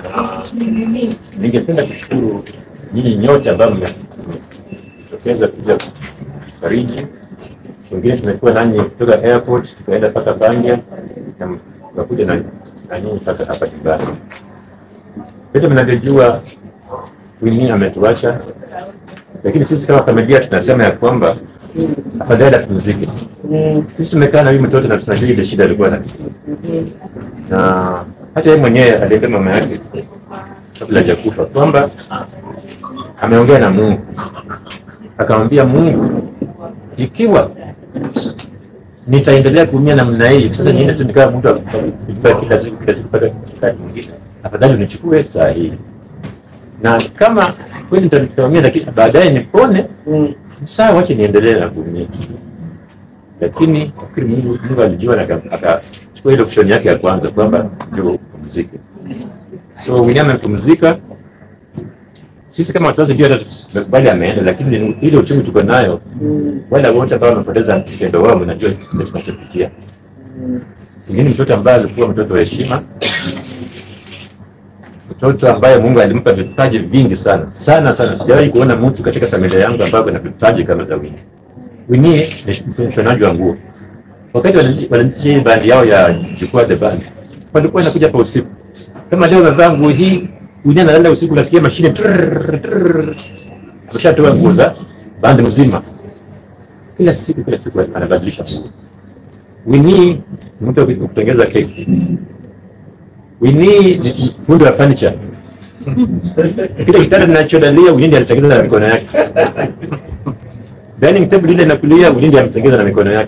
Na ningependa kushukuru nyinyi nyote ambao mmetokeza kuja kufariji. Wengine tumekuwa nanyi kutoka airport tukaenda mpaka Bangia na tukakuja na na nyinyi sasa hapa nyumbani. Vile mnavyojua Winnie ametuacha, lakini sisi kama familia tunasema ya kwamba afadhali apumzike. Sisi tumekaa na huyu mtoto na tunajua ile shida alikuwa na na hata yeye mwenyewe aliambia mama yake kabla hajakufa kwamba ameongea na Mungu, akamwambia Mungu, ikiwa nitaendelea kuumia namna hii, sasa niende tu nikawa mtu akupa kila siku kila siku mpaka wakati mwingine, afadhali unichukue saa hii, na kama kweli nitaumia, lakini baadaye nipone, sawa, wache niendelee na kuumia. Lakini nafikiri Mungu, Mungu alijua na aka- akachukua ile option yake ya kwanza kwamba ndio upumzike. So William amepumzika, sisi kama wazazi ndio hata tumekubali ameenda, lakini ile uchungu tuko nayo, wale wote ambao wamepoteza mpendo wao, mnajua kile tunachopitia. Pengine mtoto ambaye alikuwa mtoto wa heshima, mtoto ambaye Mungu alimpa vipaji vingi sana sana sana. Sijawahi kuona mtu katika familia yangu ambaye ana vipaji kama za Winnie. Winnie ni mshonaji wa nguo. Wakati walianzisha walianzisha hii bandi yao ya Jukwaa the Band, walikuwa wanakuja hapa usiku. Kama leo wamevaa nguo hii, Winnie analala usiku, unasikia mashine trrrr, trrrr. ameshatoa nguo za bandi mzima, kila siku kila siku anabadilisha nguo. Winnie ni mtu wa kutengeza keki. Winnie ni fundi wa furniture. Kile kitanda ninachodalia Winnie ndiye alitengeza na mikono yake. Dining table ile inakulia Winnie ndiye ametengeza na mikono yake.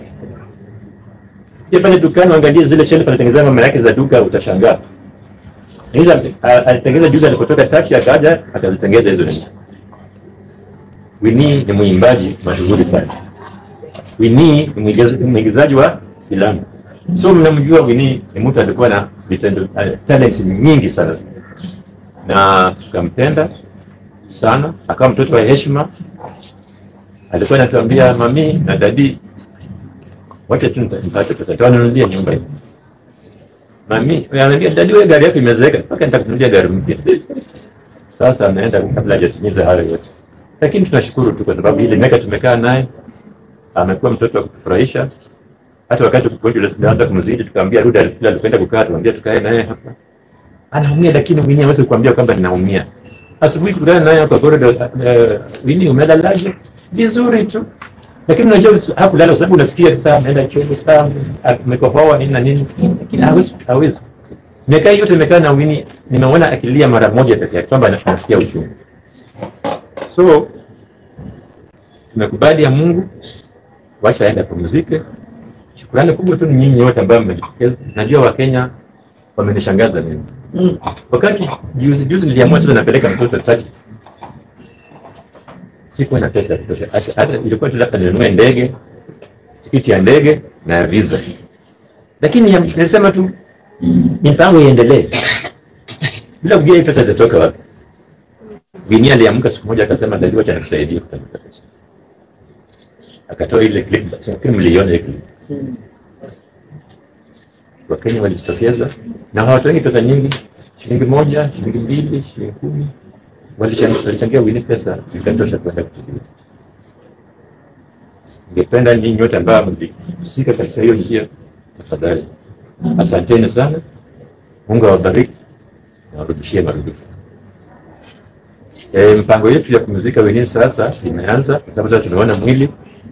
Je, pale dukani angalie zile shelf anatengeneza mama yake za duka utashangaa. Hizo a- alitengeza juzi alipotoka Tashi akaja akazitengeza hizo nini. Winnie ni mwimbaji mashuhuri sana. Winnie ni mwigiz- mwigizaji wa filamu. So mnamjua Winnie ni mtu alikuwa na vitendo uh, talents nyingi sana. Na tukampenda sana, akawa mtoto wa heshima. Alikuwa anatuambia mami na dadi wacha tu nita- nipate pesa tawanunulia nyumba hii. Mami ananiambia dadi, wewe gari yako imezeeka, mpaka nitakununulia gari mpya. Sasa ameenda kabla hajatimiza hayo yote, lakini tunashukuru tu kwa sababu ile miaka tumekaa naye amekuwa mtoto wa kutufurahisha. Hata wakati ugonjwa ulianza kumzidi, tukamwambia rudi, alikuwa alikwenda kukaa, tukamwambia tukae naye hapa. Anaumia, lakini Winnie hawezi kuambia kwamba ninaumia. Asubuhi tukutana naye kwa corridor, uh, Winnie umelalaje? Vizuri tu lakini unajua usi- hakulala kwa sababu unasikia saa ameenda choo saa amekohoa nini na nini, lakini hawezi hawezi. Miaka hii yote nimekaa na Winnie, nimeona akilia mara moja pekee yake kwamba ana- anasikia uchungu. So tumekubali ya Mungu, wacha aende apumzike. Shukrani kubwa tu ni nyinyi wote ambao mmejitokeza. Najua Wakenya wamenishangaza mimi. Wakati juzi juzi niliamua sasa napeleka mtoto Turkey sikuwa na pesa ya kutosha, hata hata ilikuwa tu labda ninunue ndege, tikiti ya ndege na visa, lakini ya- nilisema tu mipango iendelee bila kujua hii pesa itatoka wapi. Binia aliamka siku moja akasema, dadi, wacha nikusaidia kutafuta pesa. Akatoa ile clip, lakini mliiona ile clip. Wakenya walijitokeza na hawatoengi pesa nyingi, shilingi moja, shilingi mbili, shilingi kumi walichangia walichangia Winnie pesa zikatosha kwenda kutibiwa. Ningependa nyinyi nyote ambao mlihusika katika hiyo njia, tafadhali asanteni sana. Mungu awabariki na warudishie marudufu. E, mpango yetu ya kumzika Winnie sasa imeanza kwa sababu sasa tumeona mwili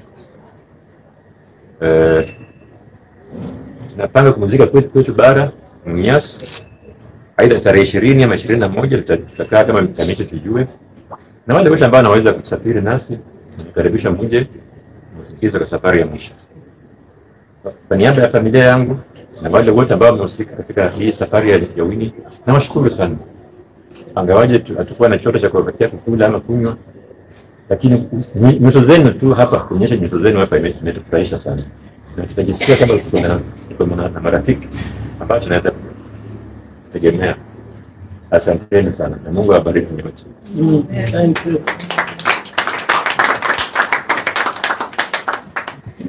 e, tunapanga kumzika kwetu kwetu bara Mnyas aidha tarehe ishirini ama ishirini na moja tuta- tutakaa kama kanisa tujue, na wale wote ambao wanaweza kusafiri nasi tunakaribisha muje msikize kwa safari ya mwisho. Kwa niaba ya familia yangu na wale wote ambao wamehusika katika hii safari ya, ya Winnie nawashukuru sana, angawaje tu- hatukuwa na chochote cha kuwapatia kukula ama kunywa, lakini ny- nyuso zenu tu hapa, kuonyesha nyuso zenu hapa ime- imetufurahisha sana, na tutajisikia kama tuko na tuko na na marafiki ambao tunaweza tegemea. Asanteni sana na Mungu awabariki nyote. Thank you.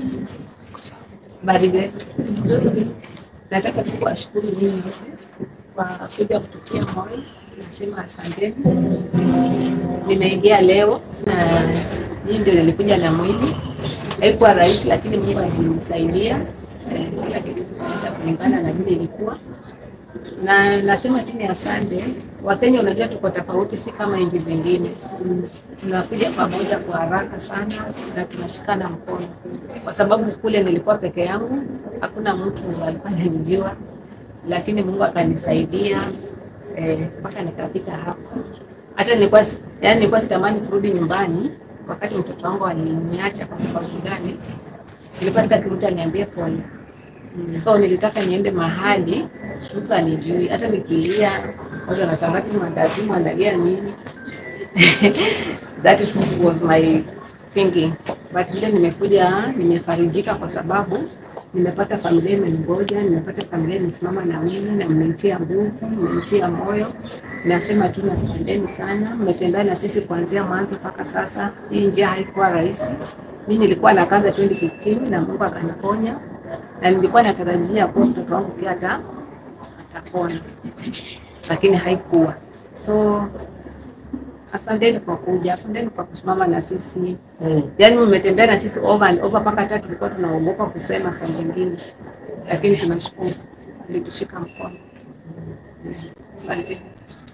Habari zetu. Nataka tu kuwashukuru nyinyi wote kwa kuja kututia moyo, nasema asanteni. Nimeingia leo na hii ndio nilikuja na mwili, haikuwa rahisi, lakini Mungu alinisaidia eh, kila kitu kinaenda kulingana na vile ilikuwa na nasema tu ni asante. Wakenya, unajua tuko tofauti, si kama nchi zingine. Mm, Tunakuja pamoja kwa haraka sana na tunashikana mkono, kwa sababu kule nilikuwa peke yangu, hakuna mtu alikuwa ananijua, lakini Mungu akanisaidia eh, mpaka nikafika hapa. Hata nilikuwa si- yani, nilikuwa sitamani kurudi nyumbani wakati mtoto wangu aliniacha. Kwa sababu gani? Nilikuwa sitaki mtu aniambie pole so nilitaka niende mahali mtu anijui, hata nikilia watu wanashangaa tu mandazimu analia nini. That is was my thinking, but vile nimekuja nimefarijika kwa sababu nimepata familia imeningoja, nimepata familia imesimama na mimi na mmenitia nguvu, mmenitia moyo. Nasema tu asanteni sana, mmetembea na sisi kuanzia mwanzo mpaka sasa. Hii njia haikuwa rahisi. Mimi nilikuwa na kanza 2015 na Mungu akaniponya na nilikuwa natarajia kuwa mtoto wangu pia ata atapona, lakini haikuwa. So asanteni kwa kuja, asanteni kwa kusimama na sisi Mm. yaani mmetembea na sisi over and over, mpaka hata tulikuwa tunaogopa kusema saa nyingine, lakini tunashukuru alitushika mkono. Asante.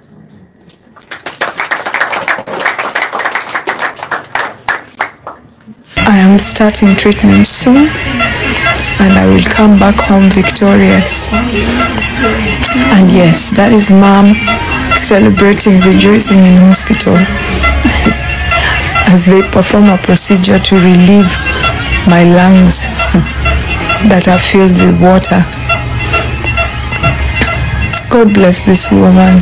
I am starting treatment soon and I will come back home victorious. And yes, that is mom celebrating, rejoicing in hospital as they perform a procedure to relieve my lungs that are filled with water. God bless this woman.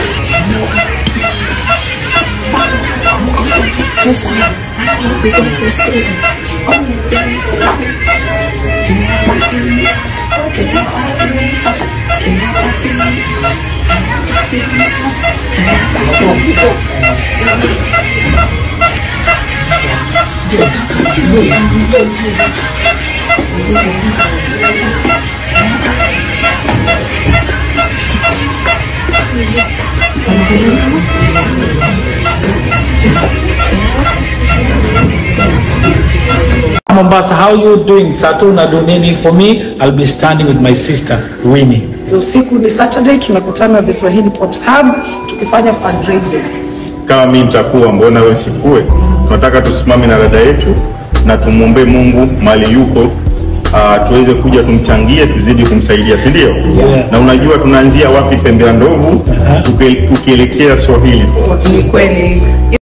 Mombasa, how you doing? Sato unadu nini? For me, I'll be standing with my sister Winnie. Usiku ni Saturday, tunakutana the Swahili Port Hub tukifanya fundraising. kama mimi nitakuwa, mbona wewe usikue? Tunataka tusimame na dada yetu na tumwombee Mungu mali yuko, uh, tuweze kuja tumchangie, tuzidi kumsaidia, si ndio? Yeah. Na unajua tunaanzia wapi? Pembe ya ndovu tuki- tukielekea Swahili. Ni kweli